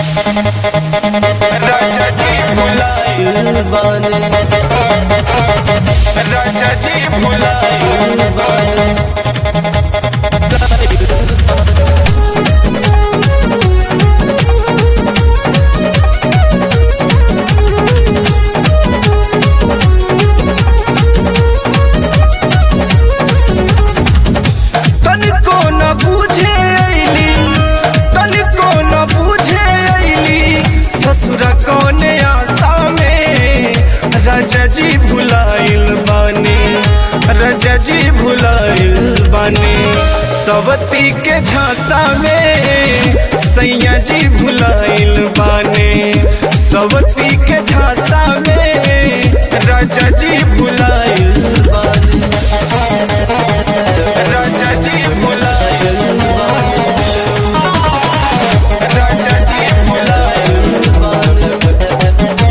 राजा जी भुलाइल बाने राजा जी भुलाइल बाने तनिको न बूझे अइली तनिको न बूझे अइली ससुर कौने आशा में राजा जी भुलाइल बानी राजा जी भुलाइल बानी सवती के झांसा में सैया जी भुलाइल बानी सवती के झांसा में राजा जी भुलाइल बानी राजा जी भुलाइल बानी राजा जी भुलाइल बानी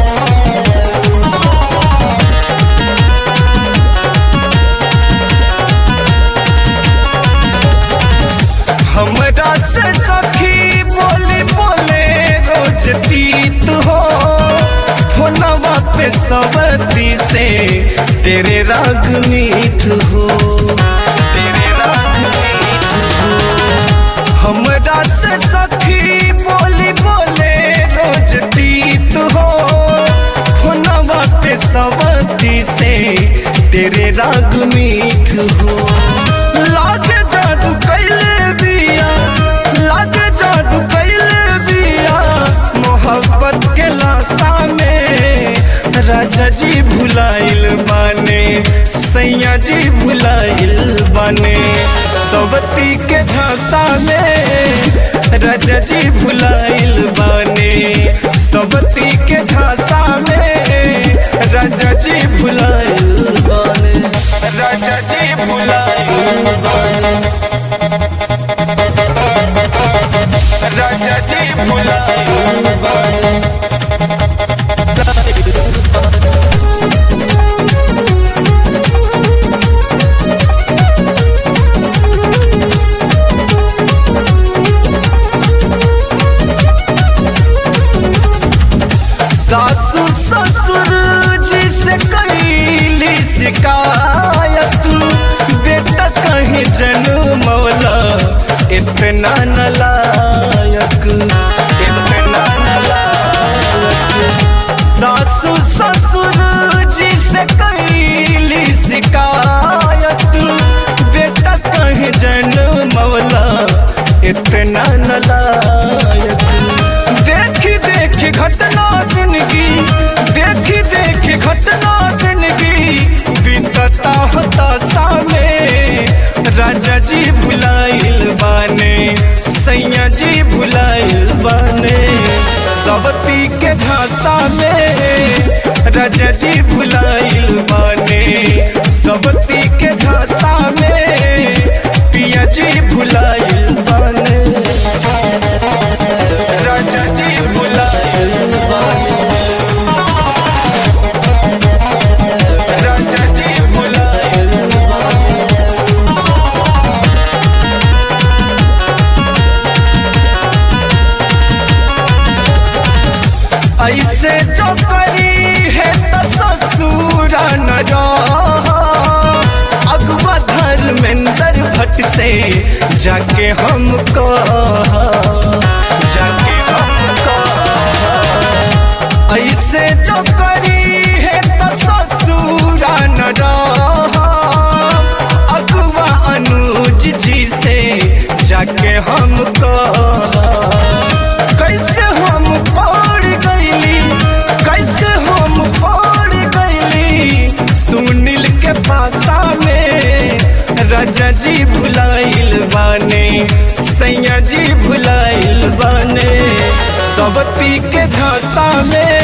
हमरा से सखी बोली बोले रोज तीत हो फोनवा पे सवती से तेरे राग मीठ हो तेरे राग मीठ हो हमरा से सखी बोली बोले रोज तीत हो फोनवा पे सवती से तेरे राग मीठ हो लागे जादू कैले बिया लागे जादू कैले बिया मोहब्बत के लाशा में राजा जी भुलाइल बाने सैया जी भुलाइल बाने सवती के झांसा में राजा जी भुलाइल बाने सवती के झांसा में राजा जी भुलाइल बाने राजा जी भुलाइल बाने राजा जी भुलाइल बाने सासू ससुर जी से कैली शिकायत बेटा कहीं जन्मौला इतना नलायक इतना नलायक सासू ससुर जी से कैली शिकायत बेटा कहीं जन्मौला इतना नलायक देखी देखी घटना जिंदगी देखी देखी घटना जिंदगी बीतता होता सामे राजा जी भुलाइल बाने सैया जी भुलाइल बाने सवती के झांसा में राजा जी भुलाइल बाने सवती के झांसा में पिया जी भुलाइल बाने राजा जी भुलाइल बाने राजा जी भुलाइल बाने ऐसे जो करी है तो ससुर न अगवा धर्मेंद्र भट्ट से जाके हमको जाके हमको ऐसे जो करी है तो ससुर न अगवा अनुज जी से जाके हमको कैसे हम पड़ गईली कैसे हम पड़ गईली सुनील के पासा में राजा जी भुलाइल बाने सैया जी भुलाइल बाने सवती के झांसा में